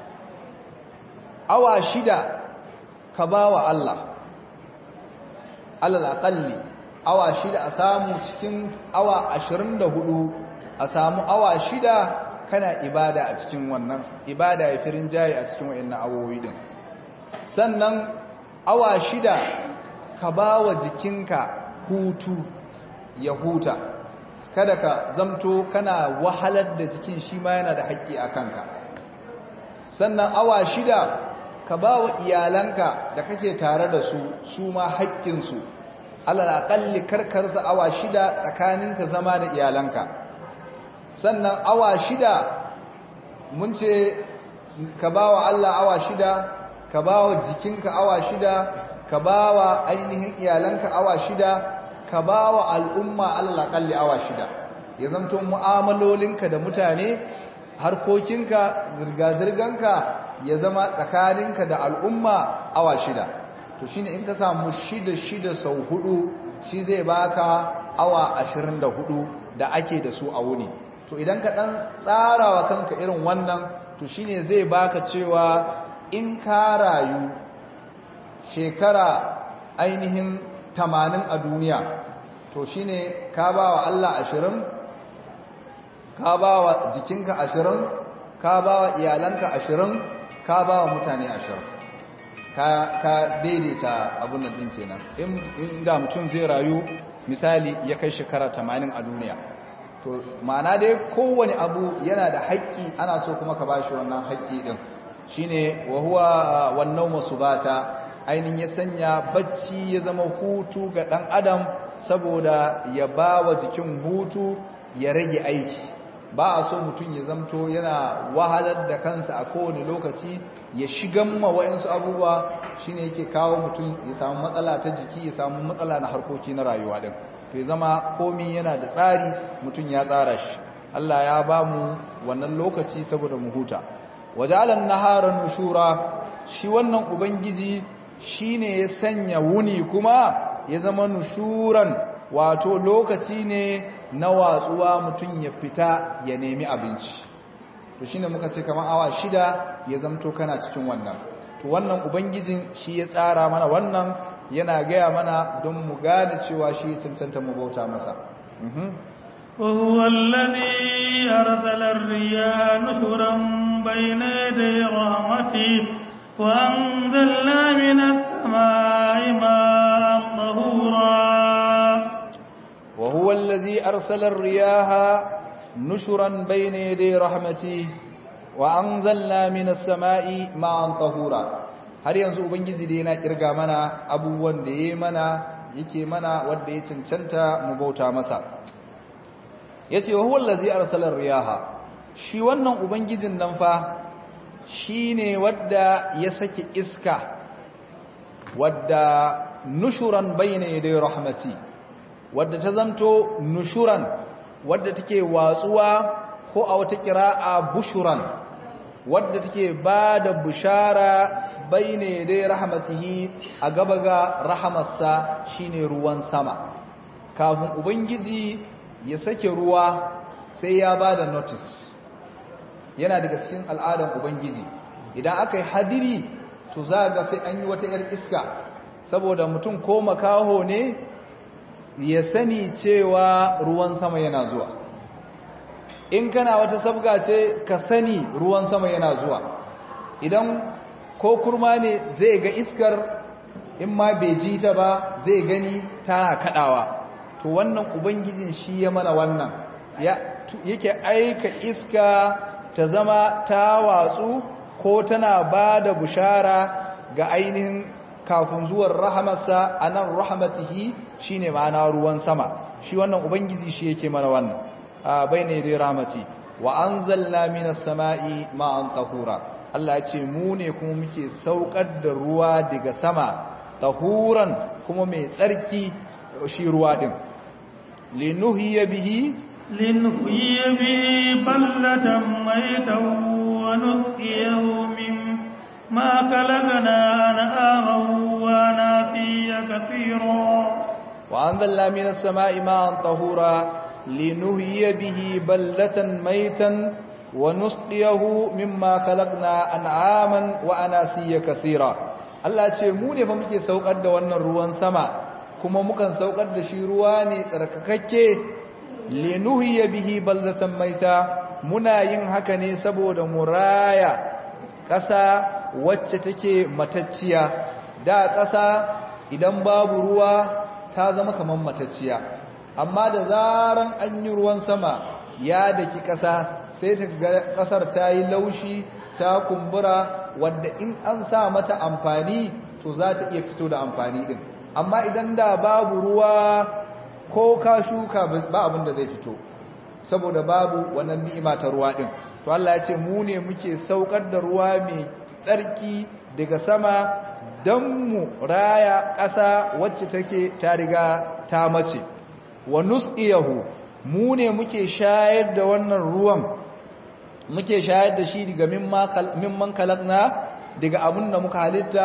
S2: awa shida ka bawa Allah alal aqalli awa shida a samu cikin awa ashirin da hudu a samu awa shida kana ibada a cikin wannan ibada ya firin jayi a cikin wa'in awowi din sannan awa shida ka ba wa jikinka hutu ya huta kada ka zamto kana wahalar da jikin shi ma yana da haƙƙi a kanka sannan awa shida ka ba wa iyalanka da kake tare da su su ma haƙƙinsu alal aƙalli karkarsa awa shida tsakaninka zama da iyalanka sannan awa shida mun ce ka ba wa Allah awa shida ka ba wa jikinka awa shida ka ba wa ainihin iyalanka awa shida ka ba wa al'umma alal aƙalli awa shida ya zamto mu'amalolinka da mutane harkokinka zirga-zirganka ya zama tsakaninka da al'umma awa shida to shine in ka samu shida shida sau hudu shi zai baka awa ashirin da hudu da ake da su a wuni to idan ka dan tsarawa kanka irin wannan to shine zai baka cewa in ka rayu shekara ainihin tamanin a duniya to shine ka ba wa Allah ashirin ka ba wa jikinka ashirin ka ba wa iyalanka ashirin ka ba wa mutane ashirin ka daidaita abun nan din kenan in da mutum zai rayu misali ya kai shekara 80 a duniya to ma'ana dai kowane abu yana da haƙƙi ana so kuma ka bashi wannan haƙƙi din shine wa huwa wannan masubata ainin ya sanya bacci ya zama hutu ga dan adam saboda ya bawa jikin hutu ya rage aiki ba a so mutum ya zamto yana wahalar da kansa a kowane lokaci ya shigan ma wa'insu abubuwa shine yake kawo mutum ya samu matsala ta jiki ya samu matsala na harkoki na rayuwa din to ya zama komi yana da tsari mutum ya tsara shi Allah ya ba mu wannan lokaci saboda mu huta wajalan naharan nushura shi wannan ubangiji shine ya sanya wuni kuma ya zama nushuran wato lokaci ne na watsuwa mutum ya fita ya nemi abinci to shine muka ce kamar awa shida ya zamto kana cikin wannan to wannan ubangijin shi ya tsara mana wannan yana gaya mana don mu gane cewa shi cancanta mu bauta masa
S1: وهو الذي أرسل الرياح نشرا بين يدي رحمته وأنزلنا من السماء السماء ماء طهورا
S2: وهو الذي أرسل الرياح نشرا بين يدي رحمته وأنزلنا من السماء ماء طهورا har yanzu ubangiji dai yana kirga mana abubuwan da yayi mana yake mana wanda ya cancanta mu bauta masa yace wa huwal ladzi arsala riyaha shi wannan ubangijin nan fa shine wanda ya saki iska wadda nushuran bayna yaday rahmati wadda ta zamto nushuran wadda take watsuwa ko a wata kira'a bushuran wadda take ba da bushara bayne dai rahmatihi a gaba ga rahamarsa shine ruwan sama kafin ubangiji ya sake ruwa sai ya ba da notice yana daga cikin al'adan ubangiji idan aka yi hadiri to za ga sai an yi wata 'yar iska saboda mutum ko makaho ne ya sani cewa ruwan sama yana zuwa in kana wata sabga ce ka sani ruwan sama yana zuwa idan ko kurma ne zai ga iskar in ma bai ji ta ba zai gani tana kadawa to wannan ubangijin shi ya mana wannan yake aika iska ta zama ta watsu ko tana ba da bushara ga ainihin kafin zuwan rahamarsa a nan rahamatihi shi ne ma'ana ruwan sama shi wannan ubangiji shi yake mana wannan a bai ne dai rahamati wa an zalla minas sama'i ma'an tahura Allah ya ce mu ne kuma muke saukar da ruwa daga sama tahuran kuma mai tsarki shi ruwa din linuhiya bihi
S1: linuhiya bihi ballatan maitan wa nuqiyahu min ما خلقنا أنعاما ونافيا كثيرا
S2: وأنزلنا من السماء ماء طهورا لنهي به بلة ميتا ونسقيه مما خلقنا أنعاما وأناسيا كثيرا Allah ce mu ne fa muke saukar da wannan ruwan sama kuma mukan saukar da shi ruwa ne tsarkakakke linuhiya bihi baldatan maita muna yin haka ne saboda muraya ƙasa wacce take matacciya da ƙasa idan babu ruwa ta zama kamar matacciya amma da zaran an yi ruwan sama ya daki ƙasa sai ta ga ƙasar ta yi laushi ta kumbura wadda in an sa mata amfani to za ta iya fito da amfani din amma idan da babu ruwa ko ka shuka ba abin da zai fito saboda babu wannan ni'ima ta ruwa din to Allah ya ce mu ne muke saukar da ruwa mai tsarki daga sama don mu raya ƙasa wacce take ta riga ta mace wa nusqiyahu mu ne muke shayar da wannan ruwan muke shayar da shi daga mimman kalakna daga abin da muka halitta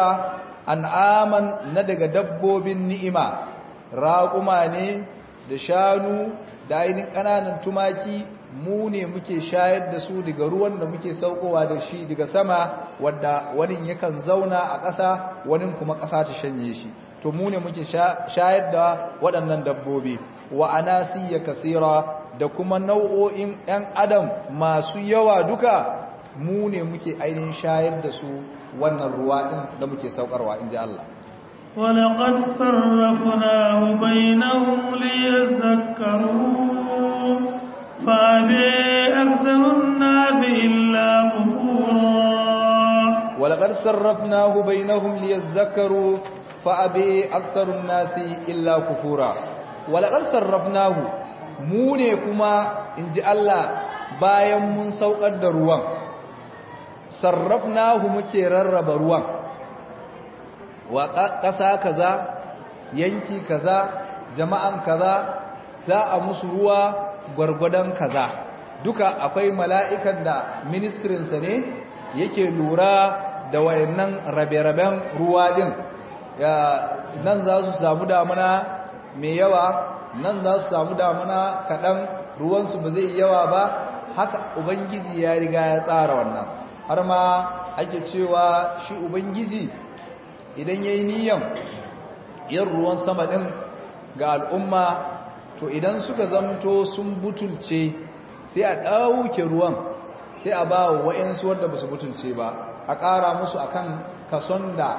S2: an'aman na daga dabbobin ni'ima raƙuma ne da shanu da ainihin ƙananan tumaki mu ne muke shayar da su daga ruwan da muke saukowa da shi daga sama wadda wani yakan zauna a ƙasa wani kuma ƙasa ta shanye shi to mu ne muke shayar da waɗannan dabbobi wa anasiya kasira da kuma nau'o'in 'yan adam masu yawa duka mu ne muke ainihin shayar da su wannan ruwa ɗin da muke saukarwa in ji Allah
S1: ولقد صرفناه بينهم ليذكروا فأبي أكثر الناس إلا كفورا
S2: ولقد صرفناه بينهم ليذكروا فأبي أكثر الناس إلا كفورا ولقد صرفناه موني كما إن جاء الله bayan mun saukar da ruwan sarrafnahu muke rarraba ruwan wa ƙasa kaza yanki kaza jama'an kaza za a musu ruwa gwargwadon kaza duka akwai mala'ikan da ministrinsa ne yake lura da wayannan rabe-raben ruwa din nan za su samu damuna mai yawa nan za su samu damuna kaɗan ruwansu ba zai yawa ba haka ubangiji ya riga ya tsara wannan har ma ake cewa shi ubangiji idan ya yi niyan yin ruwan sama ɗin ga al'umma to idan suka zamto sun butulce sai a ɗauke ruwan sai a ba wa wa'yansu wadda ba su butulce ba a ƙara musu akan kason da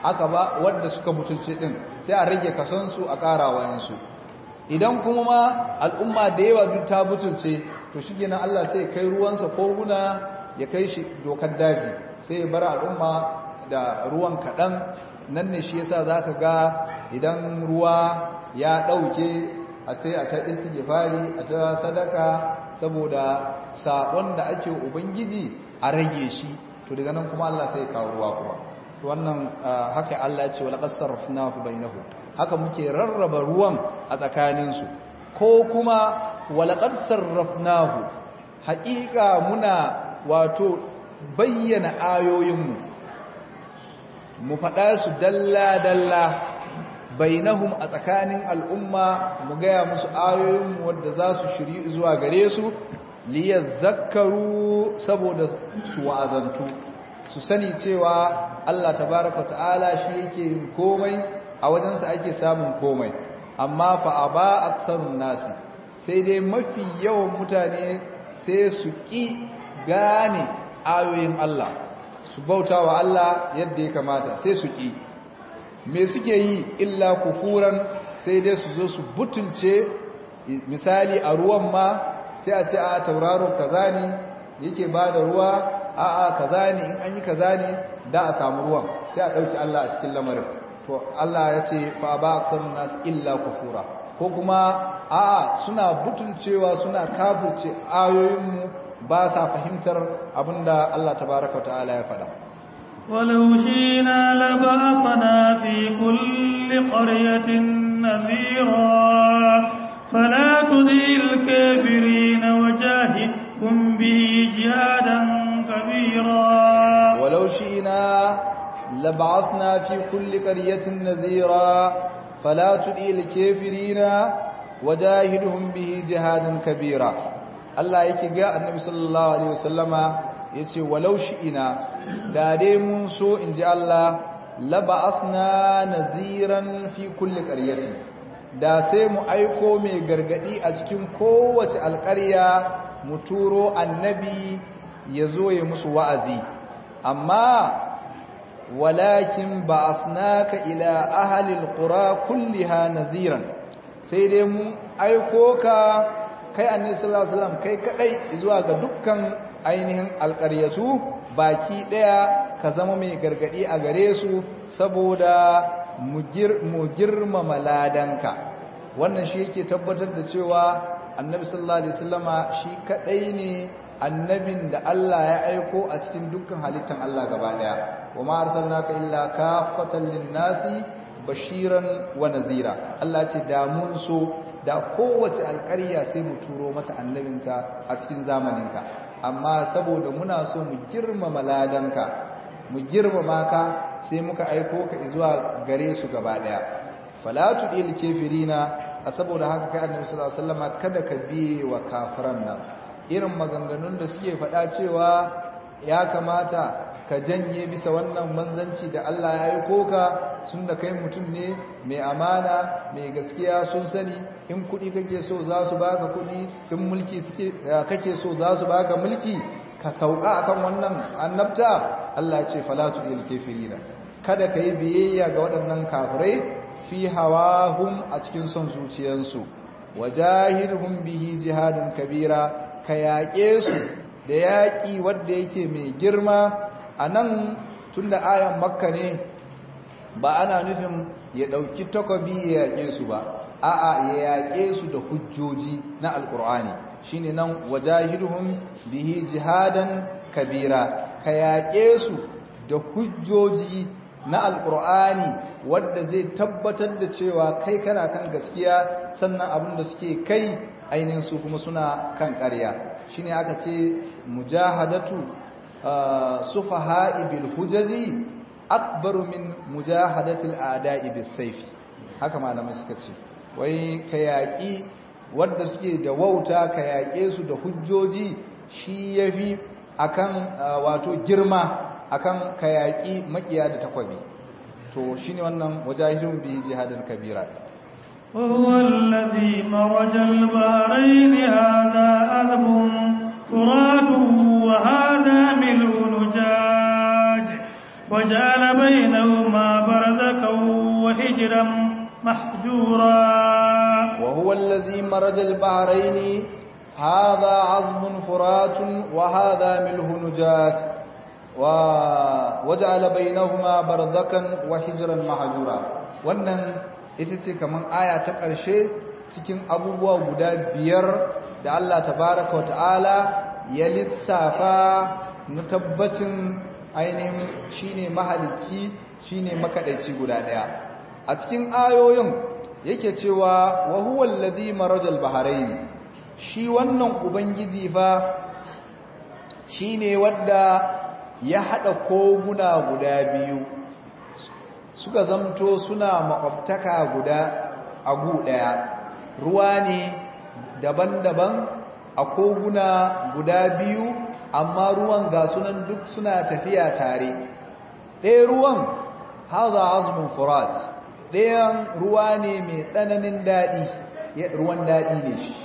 S2: aka ba wanda suka butulce din sai a rage kasonsu a ƙara wayansu idan kuma ma al'umma da yawa duk ta butulce to shi gina Allah sai kai ruwansa ko guna ya kai shi dokar daji sai ya bar al'umma da ruwan kaɗan nan ne shi yasa za ka ga idan ruwa ya ɗauke a ce a ta istighfari a ta sadaka saboda saƙon da ake ubangiji a rage shi to daga nan kuma Allah sai kawo ruwa kuma to wannan haka Allah ya ce wala qasarrafnahu bainahu haka muke rarraba ruwan a tsakaninsu ko kuma wala qad sarrafnahu haƙiƙa muna wato bayyana ayoyinmu mu faɗa su dalla dalla bainahum a tsakanin al'umma mu gaya musu ayoyinmu wadda za su shiri zuwa gare su zakaru saboda su wa'azantu su sani cewa Allah tabaraka ta'ala shi yake yin komai a wajensa ake samun komai amma fa aba aksarun nasi sai dai mafi yawan mutane sai su ƙi gane ayoyin Allah su bauta wa Allah yadda ya kamata sai su ƙi me suke yi illa kufuran sai dai su zo su butulce misali a ruwan ma sai a ce a tauraron kaza ne yake ba da ruwa a a kaza ne in an yi kaza ne da a samu ruwan sai a ɗauki Allah a cikin lamarin to Allah ya ce fa ba aksarun nas illa kufura ko kuma a suna butulcewa suna kafirce ayoyinmu ba sa fahimtar abinda Allah tabaraka wa ta'ala ya faɗa
S1: ولو شئنا لبعثنا في كل قرية نذيرا فلا تذي الكافرين وجاهدهم به جهادا كبيرا
S2: ولو شئنا لبعثنا في كل قرية نذيرا فلا تذي الكافرين وجاهدهم به جهادا كبيرا الله yake ga annabi sallallahu alaihi wasallama yace walau shi'ina da dai mun so inji Allah laba'asna naziran fi kulli qaryatin da sai mu aiko mai gargadi a cikin kowace alƙarya mu turo annabi ya zo ya musu wa'azi amma walakin ba'asnaka ila ahli alqura kulliha naziran sai dai mu aiko ka kai annabi sallallahu alaihi wasallam kai kadai zuwa ga dukkan ainihin alƙaryatu baki ɗaya ka zama mai gargaɗi a gare su saboda mu girmama ladanka wannan shi yake tabbatar da cewa annabi sallallahu alaihi wasallama shi kadai ne annabin da Allah ya aiko a cikin dukkan halittan Allah gaba daya wa ma arsalnaka illa kafatan lin-nasi bashiran wa nazira Allah ce da mun so da kowace alƙarya sai mu turo mata annabinta a cikin zamaninka amma saboda muna so mu girmama ladanka mu girmama ka sai muka aiko ka zuwa gare su gaba daya falatu dil kafirina a saboda haka kai annabi sallallahu alaihi wasallam kada ka biye wa kafiran nan irin maganganun da suke faɗa cewa ya kamata ka janye bisa wannan manzanci da Allah ya aiko ka sun da kai mutum ne mai amana mai gaskiya sun sani in kuɗi kake so za su baka kuɗi in mulki suke kake so za su baka mulki ka sauka akan wannan annabta Allah ya ce falatu lil kafirina kada kai biyayya ga waɗannan kafirai fi hawahum a cikin son zuciyarsu wajahidhum bihi jihadin kabira ka yaƙe su da yaƙi wanda yake mai girma anan tunda ayan makka ne ba ana nufin ya ɗauki takobi ya yaƙe su ba a'a ya yaƙe su da hujjoji na alƙur'ani shine nan wajahidhum bihi jihadan kabira ka yaƙe su da hujjoji na alƙur'ani wadda zai tabbatar da cewa kai kana kan gaskiya sannan abin da suke kai ainihin su kuma suna kan ƙarya shine aka ce mujahadatu sufaha'i bil hujaji akbaru min mujahadatil a'da'i bis sayfi haka malamai suka ce wai ka yaƙi wadda suke da wauta ka yaƙe su da hujjoji shi yafi akan wato girma akan ka yaƙi makiya da takwabi to shine wannan wajahidun bi jihadin kabira
S1: وهو الذي مرج البحرين هذا أذب فرات وهذا ملء نجاج وجعل بينهما برزا هجرا محجورا
S2: وهو الذي مرج البحرين هذا عظم فرات وهذا ملح نجات وجعل بينهما برزخا وحجرا محجورا wannan ita ce kaman aya ta ƙarshe cikin abubuwa guda biyar da Allah tabaraka wata'ala ya lissafa na tabbacin ainihin shine mahalicci shine makadaici guda daya a cikin ayoyin yake cewa wa huwa allazi marajal bahrain shi wannan ubangiji fa shine wanda ya hada koguna guda biyu suka zamto suna makwabtaka guda agu daya ruwa ne daban-daban a koguna guda biyu amma ruwan ga sunan duk suna tafiya tare ɗaya ruwan haza azumin furat ɗayan ruwa ne mai tsananin daɗi ruwan daɗi ne shi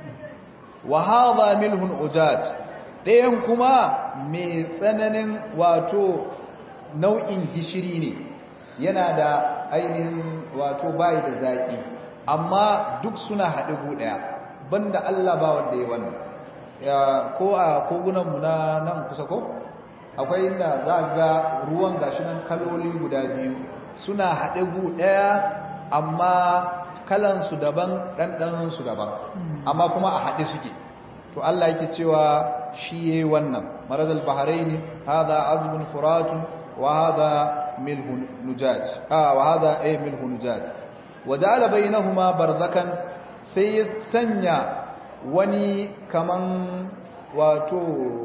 S2: wa haza milhun ujaj ɗayan kuma mai tsananin wato nau'in gishiri ne yana da ainihin wato bayi da zaƙi amma duk suna haɗe ɗaya banda Allah ba wanda ya wannan ko a kogunanmu na nan kusa ko akwai inda za ga ruwan gashi nan kaloli guda biyu suna haɗe gu ɗaya amma kalansu daban ɗanɗanansu daban amma kuma a haɗe suke to Allah yake cewa shi yayi wannan marazal bahrain hadha azbun furatun wa hadha milhun nujaj ah wa hadha ay milhun nujaj waja'ala bainahuma barzakan sai ya sanya wani kaman wato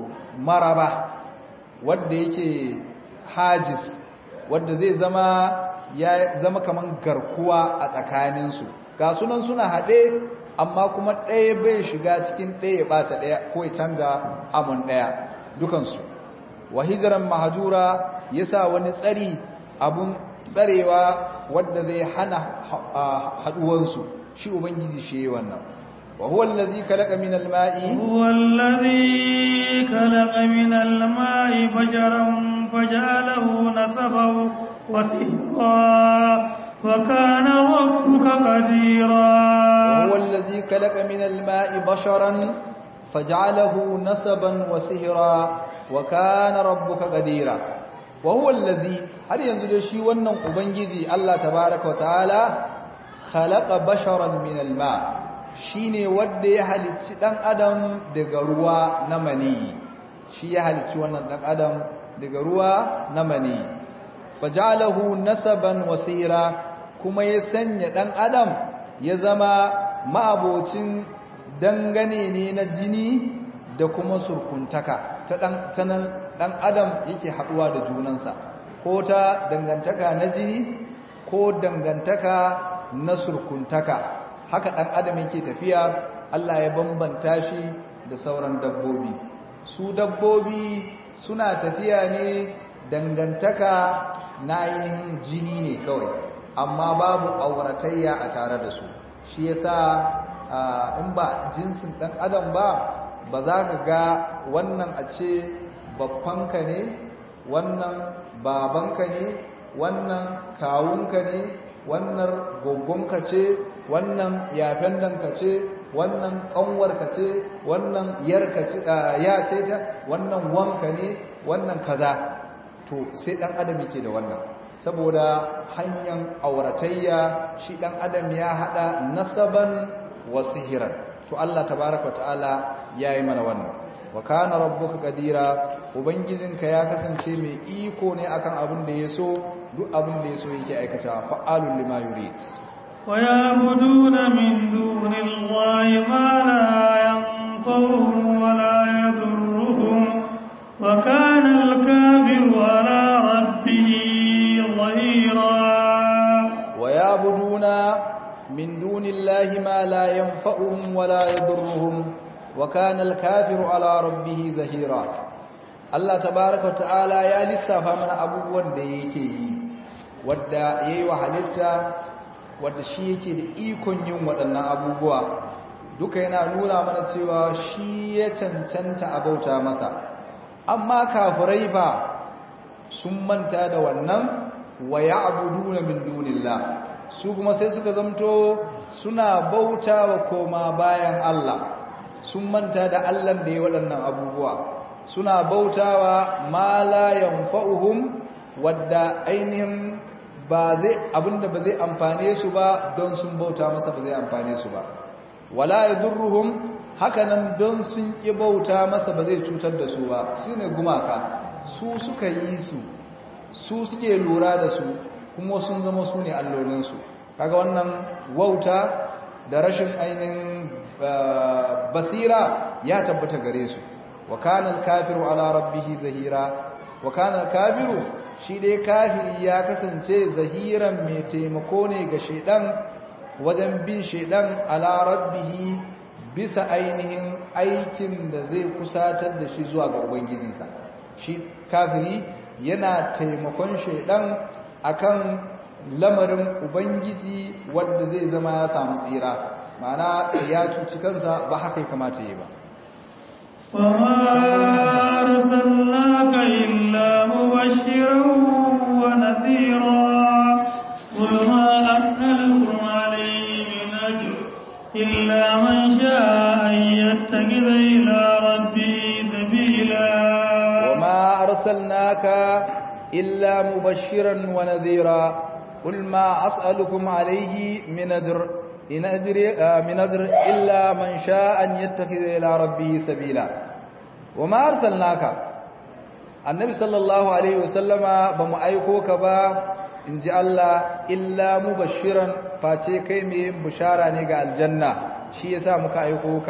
S2: maraba wanda yake hajis wanda zai zama ya zama kaman garkuwa a tsakaninsu ga sunan suna haɗe amma kuma ɗaya bai shiga cikin ɗaya ya ɓata ɗaya ko ya canza amun ɗaya dukansu wa hijiran mahajura ya sa wani tsari abun tsarewa wadda zai hana haɗuwansu shi ubangiji shi yi wannan wa huwa allazi khalaqa min al-ma'i
S1: huwa allazi khalaqa min al-ma'i bajaran faj'alahu nasaban wa sihra وكان ربك قديرا
S2: وهو الذي خلق من الماء بشرا فجعله نسبا وسهرا وكان ربك قديرا وهو الذي har yanzu dai shi wannan ubangiji Allah tabaaraka wa ta'ala khalaqa basharan min alma shine wanda ya halicci dan adam daga ruwa na mani shi ya halicci wannan dan adam daga ruwa na mani fajalahu nasaban wasira kuma ya sanya ɗan adam ya zama ma'abocin dangane ne na jini da kuma surkuntaka ta nan ɗan adam yake haɗuwa da junansa ko ta dangantaka na jini ko dangantaka na surkuntaka haka ɗan adam yake tafiya Allah ya bambanta shi da sauran dabbobi su dabbobi suna tafiya ne dangantaka na ainihin jini ne kawai amma babu auratayya a tare da su shi yasa in ba jinsin dan adam ba ba za ka ga wannan a ce babbanka ne wannan babanka ne wannan kawunka ne wannan gogonka ce wannan yafen danka ce wannan kanwarka ce wannan yarka ce ya ce ta wannan wanka ne wannan kaza to sai dan adam yake da wannan saboda hanyar auratayya shi dan adam ya hada nasaban wa sihiran to Allah tabaaraka ta'ala yayi mana wannan wa kana rabbuka qadira ubangijinka ya kasance mai iko ne akan abin da yaso duk abin da yaso yake aikata fa'alul lima yurid
S1: wa ya'buduna min dunillahi ma la yanfa'uhum wa la yadurruhum wa kana al-kafiru ala rabbih ظهيرا
S2: ويعبدون من دون الله ما لا ينفعهم ولا يضرهم وكان الكافر على ربه ظهيرا Allah tabaraka ta'ala ya lissafa mana abubuwan da yake yi wadda yayi wa halitta wadda shi yake da ikon yin waɗannan abubuwa duka yana nuna mana cewa shi ya cancanta a bauta masa amma kafirai ba sun manta da wannan wa ya'buduna min dunillah su kuma sai suka zamto suna bauta wa koma bayan Allah sun manta da Allah da ya waɗannan abubuwa suna bautawa ma la yanfa'uhum wadda ainihin ba zai abinda ba zai amfane su ba don sun bauta masa ba zai amfane su ba wala yadurruhum hakanan don sun ki bauta masa ba zai cutar da su ba shine gumaka su suka yi su su suke lura da su kuma sun zama su ne allolin su kaga wannan wauta da rashin ainihin basira ya tabbata gare su wa kana al-kafiru ala rabbih zahira wa kana al-kafiru shi dai kafiri ya kasance zahiran mai taimako ne ga shedan wajen bin shedan ala rabbih bisa ainihin aikin da zai kusatar da shi zuwa ga ubangijinsa shi kafiri yana taimakon shedan akan lamarin ubangiji wanda zai zama ya samu tsira ma'ana ya cuci kansa ba haka ya kamata yi ba
S1: وما أرسلناك إلا مبشرا ونذيرا قل ما أسألكم عليه من أجر إلا من شاء أن يتخذ إلى ربه سبيلا
S2: وما أرسلناك إلا مبشرا ونذيرا قل ما أسألكم عليه من أجر إن أجري من أجر إلا من شاء أن يتخذ إلى ربه سبيلا وما أرسلناك النبي صلى الله عليه وسلم بمأيكوك با إن جاء الله إلا مبشرا فاتي كيمي بشارة نيغا الجنة شي يسا مكأيكوك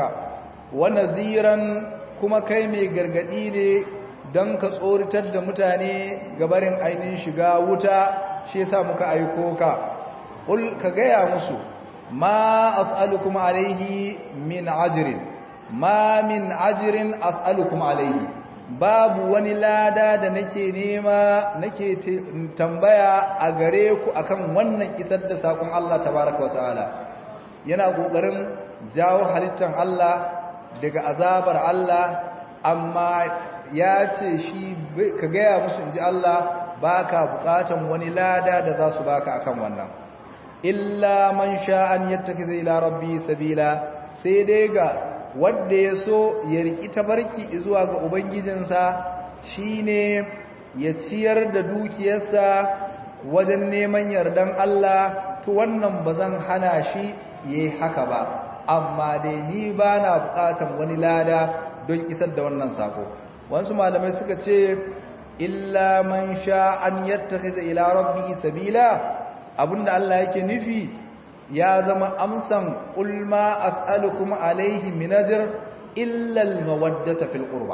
S2: ونذيرا كما كيمي غرغديني don ka tsoritar da mutane gabarin ainihin shiga wuta shi yasa muka aiko ka ul ka gaya musu ma as'alukum alaihi min ajrin ma min ajrin as'alukum alaihi babu wani lada da nake nema nake tambaya a gare ku akan wannan isar da sakon Allah tabaraka wataala yana kokarin jawo halittar Allah daga azabar Allah amma ya ce shi ka gaya musu inji Allah baka bukatan wani lada da za su baka akan wannan illa man sha'an yattakiza ila rabbi sabila sai dai ga wanda ya so ya riki tabarki zuwa ga ubangijinsa shine ya ciyar da dukiyarsa wajen neman yardan Allah to wannan bazan hana shi yayi haka ba amma dai ni bana bukatan wani lada don isar da wannan sako wasu malamai suka ce illa man sha'an yattakiza ila rabbi sabila abinda Allah yake nufi ya zama amsan qul ma as'alukum alayhi min ajr illa al mawaddata fil qurba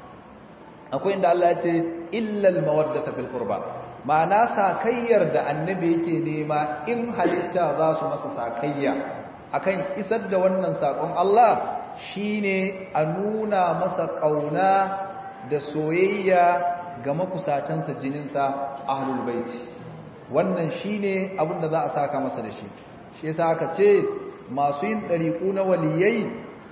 S2: akwai inda Allah ya ce illa al mawaddata fil qurba ma'ana sakayyar da annabi yake nema in halitta za su masa sakayya akan isar da wannan sakon Allah shine a nuna masa kauna da soyayya ga makusatansa jininsa ahlul baiti wannan shine abin da za a saka masa da shi shi yasa aka ce masu yin ɗariƙu na waliyai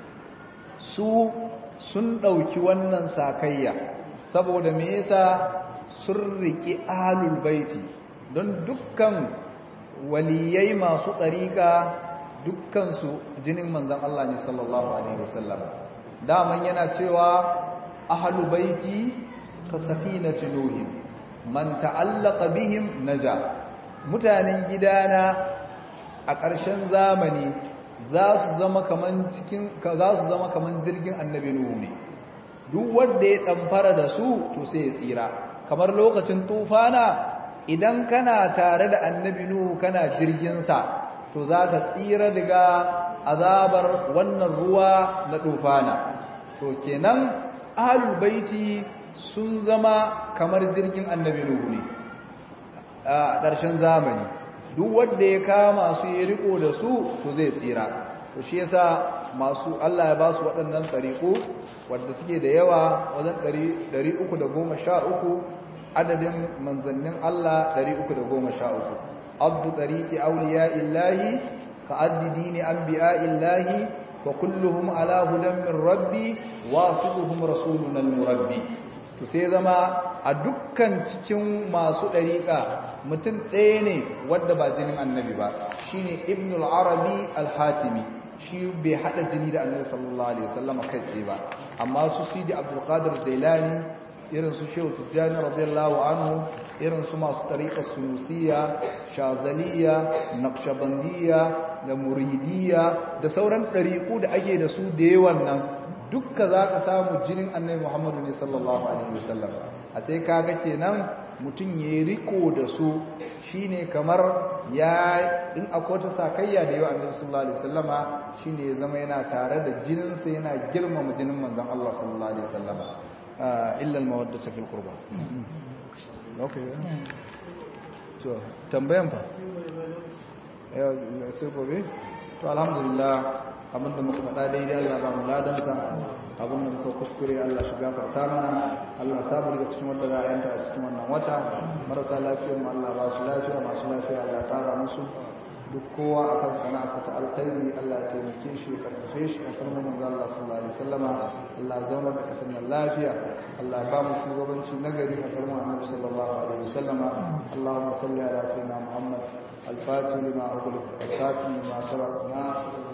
S2: su sun ɗauki wannan sakayya saboda me yasa sun riƙi ahlul baiti don dukkan waliyai masu ɗariƙa dukkansu jinin manzan Allah ne sallallahu alaihi wasallam daman yana cewa ahlul baiti ka safinati nuhin man ta'allaka bihim naja mutanen gidana a ƙarshen zamani za su zama kaman cikin za su zama kaman jirgin annabi nuhu ne duk wanda ya damfara da su to sai ya tsira kamar lokacin tufana idan kana tare da annabi nuhu kana jirgin sa to zaka tsira daga azabar wannan ruwa na tufana to kenan ahlul baiti sun zama kamar jirgin annabi Nuhu ne a ƙarshen zamani duk wanda ya kama su ya riko da su to zai tsira to shi yasa masu Allah ya ba su waɗannan tsariƙo wanda suke da yawa wajen 313 adadin manzannin Allah 313 addu tariqi awliya illahi ka addi dini anbiya illahi fa kulluhum ala hudan min rabbi wasiduhum rasuluna al-murabbi to sai zama a dukkan cikin masu ɗariƙa mutum ɗaya ne wadda ba jinin annabi ba shine ibn al-arabi al-hatimi shi bai hada jini da annabi sallallahu alaihi wasallam kai tsaye ba amma su sidi abdul qadir jailani irin su shehu tijjani radiyallahu anhu irin su masu tariqa sunusiya shazaliya naqshbandiyya da muridiyya da sauran ɗariƙu da ake da su da yawan nan dukka zaka samu jinin annabi muhammadu ne sallallahu alaihi wasallam a sai kaga kenan mutum ya riko da su shine kamar ya in akwai ta sakayya da yawa annabi sallallahu alaihi wasallama shine ya zama yana tare da jininsa yana girmama jinin manzon Allah sallallahu alaihi wasallama illa al-mawaddata fil qurba okay to tambayan fa sai gobe to alhamdulillah abinda muka faɗa daidai Allah ba mu ladansa abinda muka kuskure Allah shi gafarta mana Allah samu daga cikin wanda za a yanta a cikin wannan wata marasa lafiyar mu Allah ba su lafiya masu lafiya Allah tara musu duk kowa akan sana'arsa ta alkhairi Allah ya taimake shi ya karfafe shi a farman manzo Allah sallallahu alaihi wasallama Allah zauna da kasan lafiya Allah ba mu shugabanci nagari a farman Annabi sallallahu alaihi wasallama Allahumma salli ala sayyidina Muhammad الفاتح لما أغلق الفاتح لما سبق ناصر